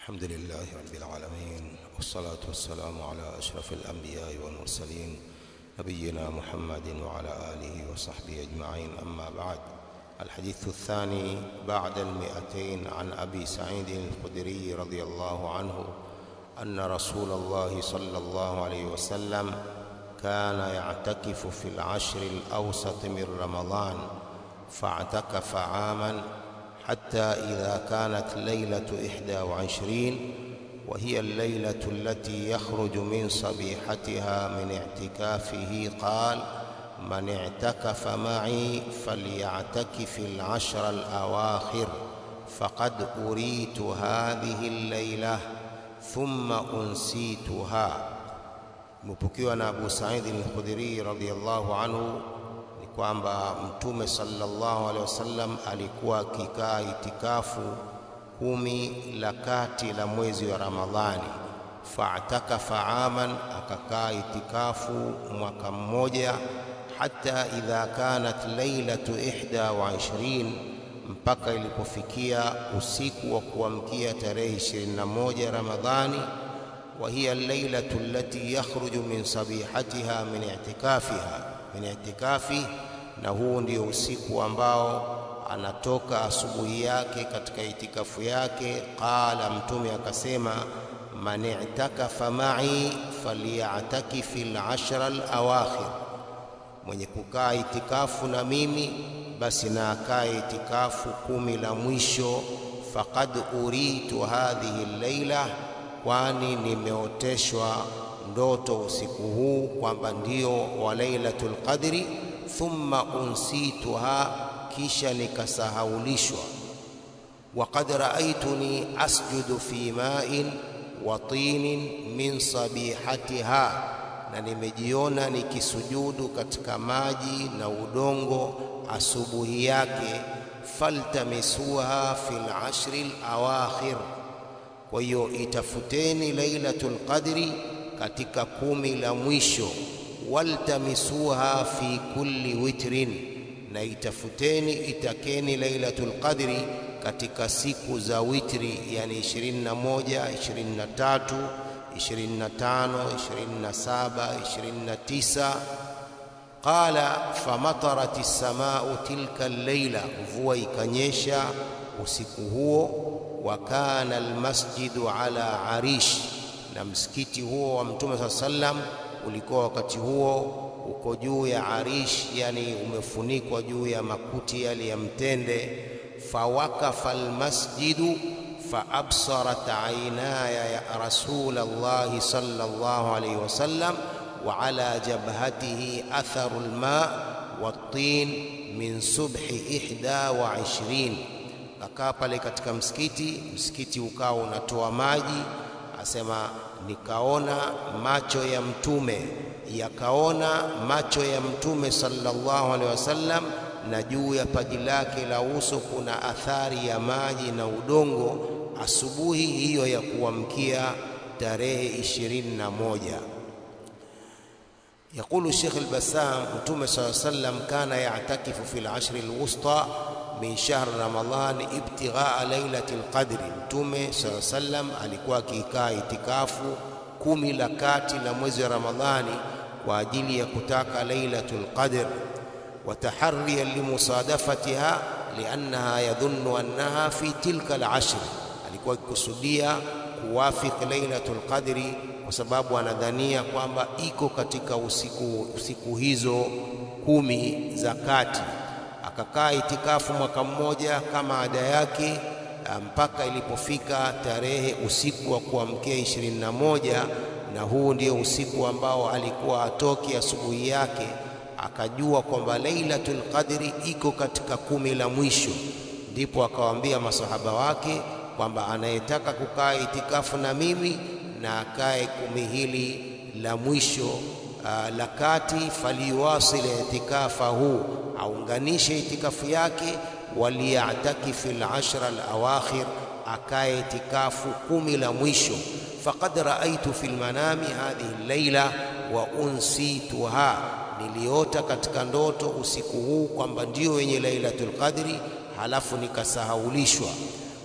الحمد لله رب العالمين والصلاة والسلام على أشرف الأنبياء والمرسلين نبينا محمد وعلى آله وصحبه أجمعين أما بعد الحديث الثاني بعد المئتين عن أبي سعيد الخدري رضي الله عنه أن رسول الله صلى الله عليه وسلم كان يعتكف في العشر الأوسط من رمضان فاعتكف عاما حتى إذا كانت ليلة إحدى وعشرين وهي الليلة التي يخرج من صبيحتها من اعتكافه قال من اعتكف معي فليعتكف العشر الأواخر فقد أريت هذه الليلة ثم أنسيتها مبكيwa na Abu Sa'id al-Khudri radhiyallahu anhu ni kwamba Mtume sallallahu alaihi wasallam alikuwa akikaa itikafu kumi la kati la mwezi wa Ramadhani, fa'takafa aman, akakaa itikafu mwaka mmoja, hata idha kanat lailatu ihda wa ishirin, mpaka ilipofikia usiku wa kuamkia tarehe 21 Ramadhani وهي الليلة التي يخرج من صبيحتها من اعتكافها من اعتكافه na huu ndio usiku ambao anatoka asubuhi yake katika itikafu yake. Qala, Mtume akasema, man i'takafa ma'i falyatakifi al-ashra al-awakhir, mwenye kukaa itikafu na mimi basi na akae itikafu kumi la mwisho. Faqad uritu hadhihi al-laila kwani nimeoteshwa ndoto usiku huu kwamba ndio wa Lailatul Qadri. Thumma unsituha, kisha nikasahaulishwa. Waqad raaituni asjudu fi ma'in wa tinin min sabihatiha, na nimejiona nikisujudu katika maji na udongo asubuhi yake. Faltamisuha fil ashri al-awakhir kwa hiyo itafuteni Lailatul Qadri katika kumi la mwisho, waltamisuha fi kulli witrin, na itafuteni itakeni Lailatul Qadri katika siku za witri, yani 21, 23, 25, 27, 29. Qala famatarat as-samau tilka al-laila, mvua ikanyesha usiku huo wa kana almasjidu ala arish, na msikiti huo wa Mtume saa sallam ulikuwa wakati huo uko juu ya arish, yani umefunikwa juu ya makuti yale ya mtende. Fawakafa almasjidu faabsarat aynaya ya rasulallahi sallallahu alayhi wasallam wa ala jabhatihi atharu alma wattin min subhi ihda wa ishrin akaa pale katika msikiti, msikiti ukawa unatoa maji. Asema nikaona macho ya mtume yakaona macho ya mtume sallallahu alaihi wasallam, na juu ya paji lake la uso kuna athari ya maji na udongo, asubuhi hiyo ya kuamkia tarehe ishirini na moja. Yaqulu Sheikh al-Bassam, mtume sallallahu alaihi wasallam kana ya'takifu fil ashri al-wusta min shahr Ramadhan ibtighaa lailati lqadri. Mtume saa sallam alikuwa akikaa itikafu kumi la kati la mwezi wa Ramadhani kwa ajili ya kutaka lailatul qadr, wa tahariyan limusadafatiha liannaha yadhunnu annaha fi tilka alashr, alikuwa akikusudia kuwafiki lailatul qadri kwa sababu anadhania kwamba iko katika usiku, usiku hizo kumi za kati akakaa itikafu mwaka mmoja kama ada yake mpaka ilipofika tarehe usiku wa kuamkia ishirini na moja na huu ndio usiku ambao alikuwa atoki asubuhi yake, akajua kwamba Lailatul Qadri iko katika kumi la mwisho. Ndipo akawaambia masahaba wake kwamba anayetaka kukaa itikafu na mimi na akae kumi hili la mwisho la kati, faliwasil itikafahu aunganishe itikafu yake, waliyatakifi al-ashra al-awakhir, akae itikafu kumi la mwisho. Faqad raaitu fi lmanami hadhihi al-laila wa unsituha, niliota katika ndoto usiku huu kwamba ndio wenye Lailatul Qadri, halafu nikasahaulishwa.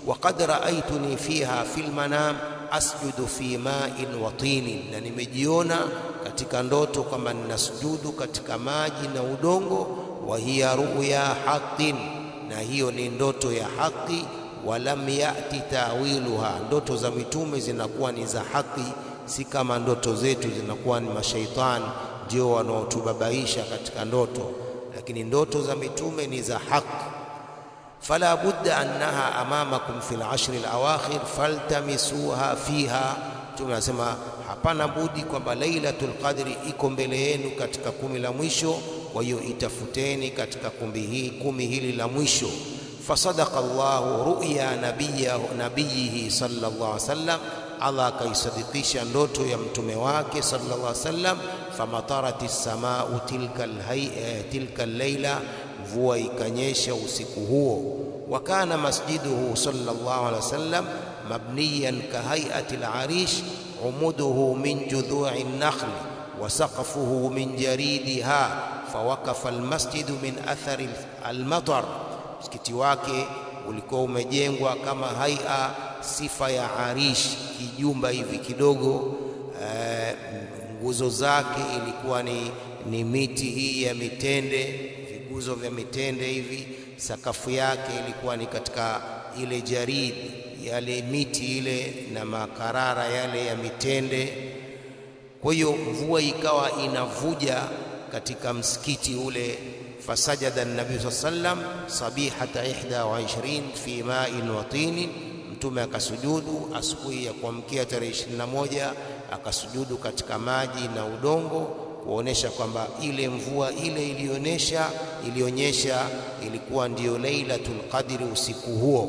waqad raaituni fiha fil manam asjudu fi ma'in wa tinin, na nimejiona katika ndoto kwamba ninasujudu katika maji na udongo. Wa hiya ruya haqqin, na hiyo ni ndoto ya haki. Walam yati tawiluha, ndoto za mitume zinakuwa ni za haki, si kama ndoto zetu zinakuwa ni mashaitani ndio wanaotubabaisha katika ndoto, lakini ndoto za mitume ni za haki. fala budda annaha amamakum fil ashri alawakhir faltamisuha fiha. Mtume anasema hapana budi kwamba Lailatul Qadri iko mbele yenu katika kumi la mwisho, kwa hiyo itafuteni katika kumbi hii kumi hili la mwisho. Fasadaqa Allahu ruya nabiyihi sallallahu alaihi wasallam, Allah akaisadikisha ndoto ya mtume wake sallallahu alaihi wasallam. Famatarat as-samau tilka tilka al-laila mvua ikanyesha usiku huo. Wa kana masjiduhu sallallahu alaihi wasallam mabniyan kahayati al-arish umuduhu min judhu'i an-nakhl wa saqfuhu min jaridiha fawaqafa al-masjidu min athari al-matar, msikiti wake ulikuwa umejengwa kama haia sifa ya arish, kijumba hivi kidogo. E, nguzo zake ilikuwa ni, ni miti hii ya mitende viguzo vya mitende hivi. Sakafu yake ilikuwa ni katika ile jaridi, yale miti ile na makarara yale ya mitende. Kwa hiyo mvua ikawa inavuja katika msikiti ule. Fasajada nabii saa sallam sabihata ihda wa ishirin fi ma'in wa tinin, Mtume akasujudu asubuhi ya kuamkia tarehe 21 akasujudu katika maji na udongo kuonesha kwamba ile mvua ile ilionyesha ilionyesha ilikuwa ndiyo Lailatul Qadri usiku huo.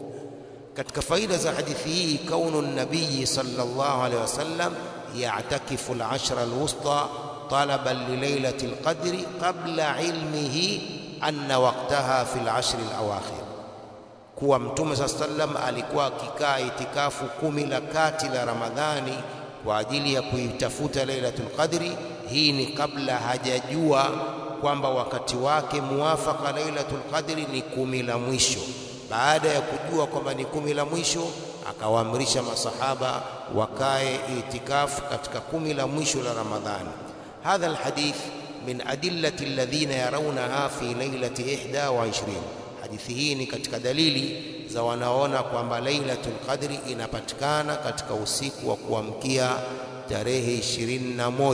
Katika faida za hadithi hii, kaunu nabii sallallahu alaihi wasallam ya'takifu al-ashra al-wusta talaban li Lailatil Qadri qabla ilmihi anna waqtaha fi al-ashri al-awakhir, kuwa Mtume sallallahu alaihi wasallam alikuwa akikaa itikafu kumi la kati la Ramadhani kwa ajili ya kuitafuta Lailatul Qadri. Hii ni kabla hajajua kwamba wakati wake muwafaka Lailatul Qadri ni kumi la mwisho. Baada ya kujua kwamba ni kumi la mwisho, akawaamrisha masahaba wakae itikafu katika kumi la mwisho la Ramadhani. Hadha alhadith min adillati alladhina yarawnaha fi lailati ihda wa ishrin. Hadithi hii ni katika dalili za wanaona kwamba Lailatul Qadri inapatikana katika usiku wa kuamkia tarehe 21.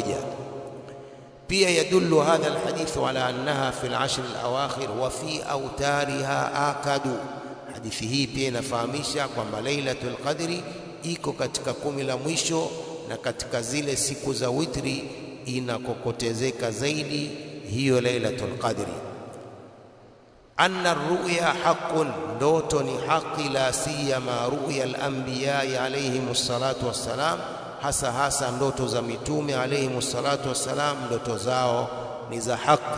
Pia yadullu hadha alhadithu ala annaha fi al-ashr al-awakhir wa fi awtariha akadu. Hadithi hii pia inafahamisha kwamba Lailatul Qadri iko katika kumi la mwisho na katika zile siku za witri inakokotezeka zaidi hiyo Lailatul Qadri. Anna ruya haqqun, ndoto ni haki, la siyama ruya al-anbiyai alayhimus salatu wassalam hasa hasa ndoto za mitume alayhimu salatu wassalam, ndoto zao ni za haki.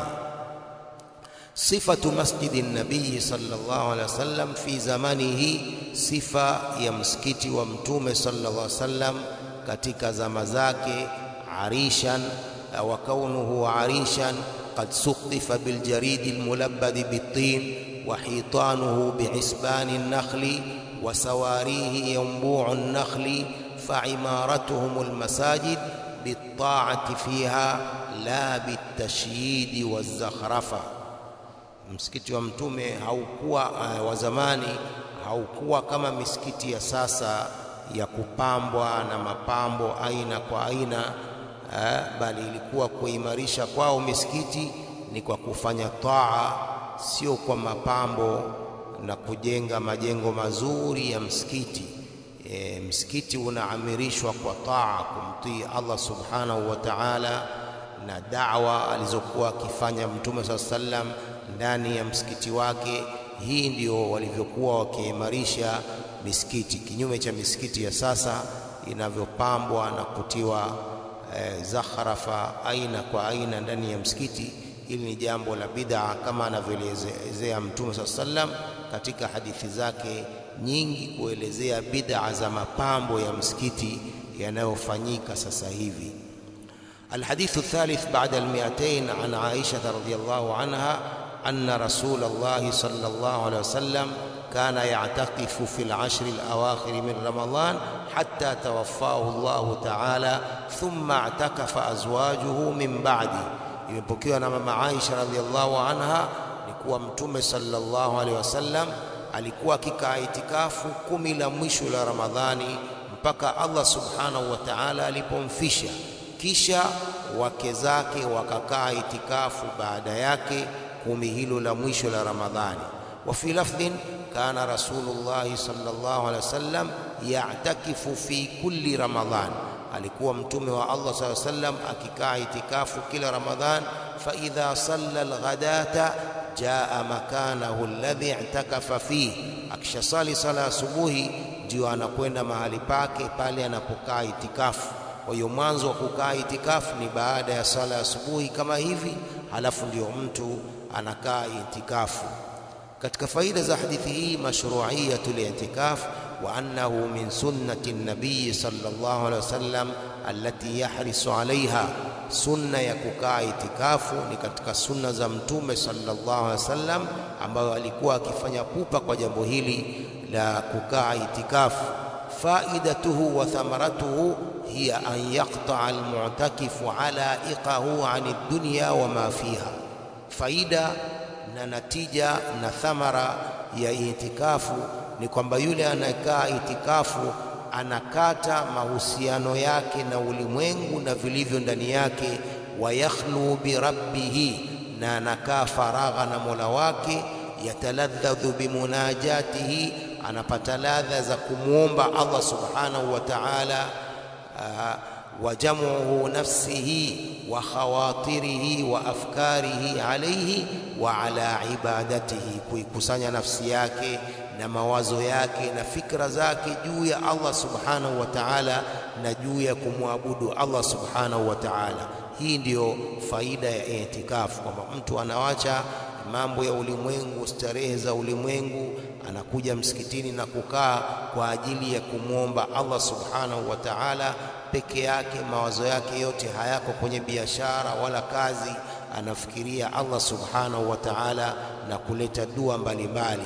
Sifatu masjidi nabii sallallahu alaihi wasallam fi zamanihi, sifa ya msikiti wa mtume sallallahu alaihi wasallam katika zama zake. Arishan wa kaunuhu arishan qad suqtifa biljaridi almulabbadi bitin wa hitanuhu bihisbani nakhli wa sawarihi yanbu'u nakhli فعمارتهم المساجد بالطاعة فيها لا بالتشييد والزخرفة. Msikiti wa Mtume haukuwa uh, wa zamani haukuwa kama misikiti ya sasa ya kupambwa na mapambo aina kwa aina uh, bali ilikuwa kuimarisha kwao misikiti ni kwa kufanya taa, sio kwa mapambo na kujenga majengo mazuri ya msikiti. E, msikiti unaamirishwa kwa taa, kumtii Allah subhanahu wa ta'ala, na da'wa alizokuwa akifanya Mtume saa sallam ndani ya msikiti wake. Hii ndio walivyokuwa wakiimarisha misikiti, kinyume cha misikiti ya sasa inavyopambwa na kutiwa e, zakharafa aina kwa aina ndani ya msikiti. Hili ni jambo la bid'a kama anavyoelezea Mtume saa sallam katika hadithi zake nyingi kuelezea bid'a za mapambo ya msikiti yanayofanyika sasa hivi. Alhadithu thalith ba'da almiatain an Aisha radhiyallahu anha anna Rasulullah sallallahu alayhi wasallam كان يعتكف في العشر الأواخر من رمضان حتى توفاه الله تعالى ثم اعتكف أزواجه من بعده imepokewa na mama Aisha radhiallahu anha ni kuwa mtume sallallahu alaihi wasallam alikuwa akikaa itikafu kumi la mwisho la Ramadhani mpaka Allah subhanahu wa ta'ala alipomfisha kisha wake zake wakakaa itikafu baada yake kumi hilo la mwisho la Ramadhani wa fi lafdhin kana rasulullah sallallahu alaihi wasallam ya'takifu fi kulli ramadhan alikuwa mtume wa Allah sallallahu alaihi wasallam akikaa itikafu kila ramadhan fa idha salla alghadata jaa makanahu alladhi i'takafa fihi akishasali sala asubuhi ndio anakwenda mahali pake pale anapokaa itikafu kwa hiyo mwanzo wa kukaa itikafu ni baada ya sala asubuhi kama hivi halafu ndio mtu anakaa itikafu katika faida za hadithi hii mashru'iyatul i'tikaf wa annahu min sunnati an-nabiy sallallahu alaihi wasallam allati yahrisu alaiha sunna ya kukaa itikafu ni katika sunna za mtume sallallahu alaihi wasallam ambayo alikuwa akifanya pupa kwa jambo hili la kukaa itikafu faidatuhu wa thamaratuhu hiya an yaqta'a al-mu'takifu alaiqahu 'ani ad-dunya wa ma fiha faida na natija na thamara ya itikafu ni kwamba yule anayekaa itikafu anakata mahusiano yake na ulimwengu na vilivyo ndani yake, wayakhlu birabbihi, na anakaa faragha na Mola wake, yataladhadhu bimunajatihi, anapata ladha za kumwomba Allah subhanahu wa ta'ala wa jamuhu nafsihi wa khawatirihi wa afkarihi alayhi wa ala ibadatihi, kuikusanya nafsi yake na mawazo yake na fikra zake juu ya Allah subhanahu wa ta'ala na juu ya kumwabudu Allah subhanahu wa ta'ala. Hii ndiyo faida ya itikafu, kwamba mtu anawacha mambo ya ulimwengu, starehe za ulimwengu, anakuja msikitini na kukaa kwa ajili ya kumwomba Allah subhanahu wa ta'ala peke yake. Mawazo yake yote hayako kwenye biashara wala kazi, anafikiria Allah subhanahu wa ta'ala na kuleta dua mbalimbali.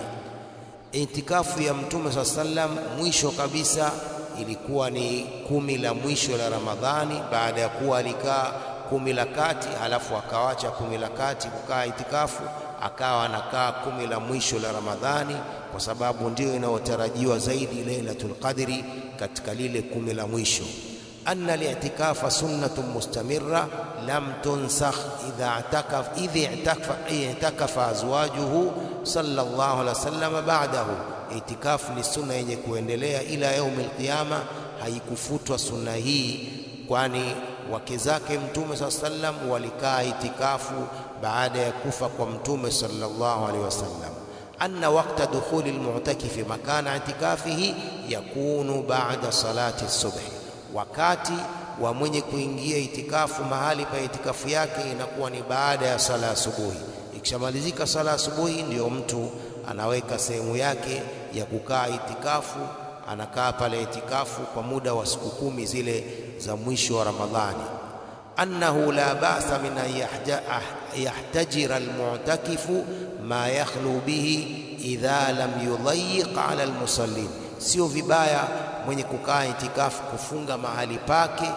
Itikafu ya Mtume saa sallam mwisho kabisa ilikuwa ni kumi la mwisho la Ramadhani, baada ya kuwa alikaa kumi la kati, halafu akawacha kumi la kati kukaa itikafu, akawa anakaa kumi la mwisho la Ramadhani, kwa sababu ndio inayotarajiwa zaidi Lailatul Qadri katika lile kumi la mwisho. anna li'tikafa sunnatun mustamirra lam tunsakh idha i'takaf idha i'takafa i'takafa azwajuhu sallallahu alaihi wasallam ba'dahu. Itikafu ni sunna yenye kuendelea ila yaumil qiyama, haikufutwa sunna hii, kwani wake zake Mtume saa sallam walikaa itikafu baada ya kufa kwa Mtume sallallahu alaihi wasallam. anna waqta dukhuli almu'takifi makana itikafihi yakunu ba'da salati subhi wakati wa mwenye kuingia itikafu mahali pa itikafu yake inakuwa ni baada ya sala asubuhi. Ikishamalizika sala asubuhi, ndiyo mtu anaweka sehemu yake ya kukaa itikafu, anakaa pale itikafu kwa muda wa siku kumi zile za mwisho wa Ramadhani. annahu la ba'sa min an yahtajira almu'takifu ma yakhlu bihi idha lam yudayyiq ala almusallin, sio vibaya mwenye kukaa itikafu kufunga mahali pake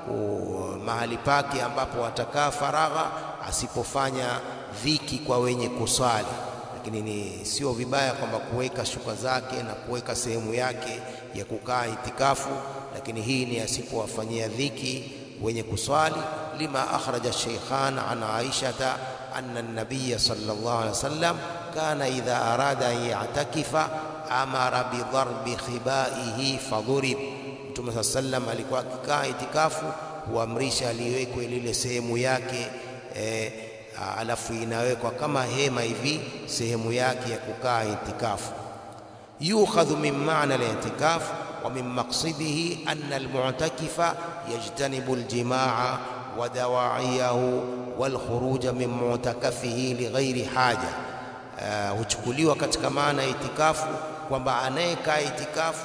mahali pake ambapo atakaa faragha, asipofanya dhiki kwa wenye kuswali. Lakini ni sio vibaya kwamba kuweka shuka zake na kuweka sehemu yake ya kukaa itikafu, lakini hii ni asipowafanyia dhiki wenye kuswali. lima akhraja Shaykhan an Aishata anna an-nabiy sallallahu alaihi wasallam kana idha arada an ya'takifa amara bidharbi khibaihi fadhurib. Mtume saa sallam alikuwa akikaa itikafu huamrisha aliwekwe lile sehemu yake e, alafu inawekwa kama hema hivi sehemu yake ya kukaa itikafu. yukhadhu min maana al-i'tikaf wa min maqsidihi anna al-mu'takifa yajtanibu al-jimaa wa dawa'iyahu wal khuruja min mu'takafihi lighairi haja huchukuliwa uh, katika maana ya itikafu kwamba anayekaa itikafu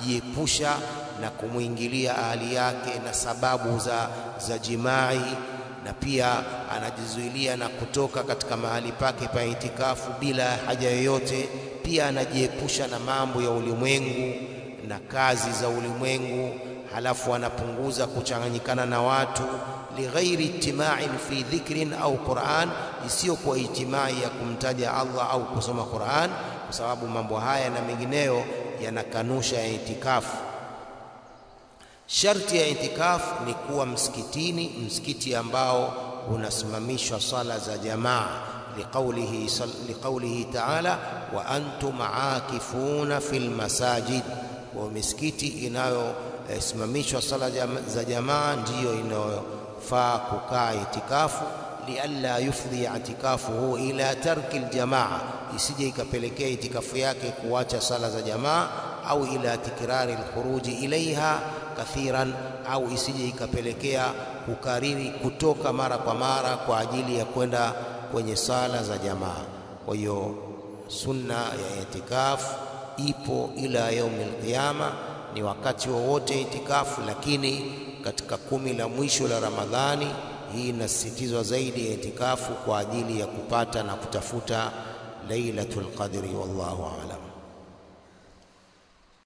anajiepusha na kumwingilia ahali yake na sababu za, za jimai na pia anajizuilia na kutoka katika mahali pake pa itikafu bila haja yoyote. Pia anajiepusha na mambo ya ulimwengu na kazi za ulimwengu, halafu anapunguza kuchanganyikana na watu lighairi ijtima'in fi dhikrin au Qur'an, isiyokuwa ijtimai ya kumtaja Allah au kusoma Qur'an, kwa sababu mambo haya na mengineyo yanakanusha itikafu. Sharti ya itikafu ni kuwa msikitini, msikiti ambao unasimamishwa sala za jamaa, liqaulihi liqaulihi ta'ala wa antum aakifuna fil masajid, wa misikiti inayosimamishwa sala za jamaa ndiyo inayofaa kukaa itikafu, lialla yufdhi itikafuhu ila tarki aljamaa, isije ikapelekea itikafu yake kuacha sala za jamaa, au ila tikrari alkhuruji ilaiha kathiran, au isije ikapelekea kukariri kutoka mara kwa mara kwa ajili ya kwenda kwenye sala za jamaa. Kwa hiyo sunna ya itikafu ipo ila yaumil qiyama, ni wakati wowote wa itikafu, lakini katika kumi la mwisho la Ramadhani hii inasisitizwa zaidi ya itikafu kwa ajili ya kupata na kutafuta Lailatul Qadri. Wallahu aalam.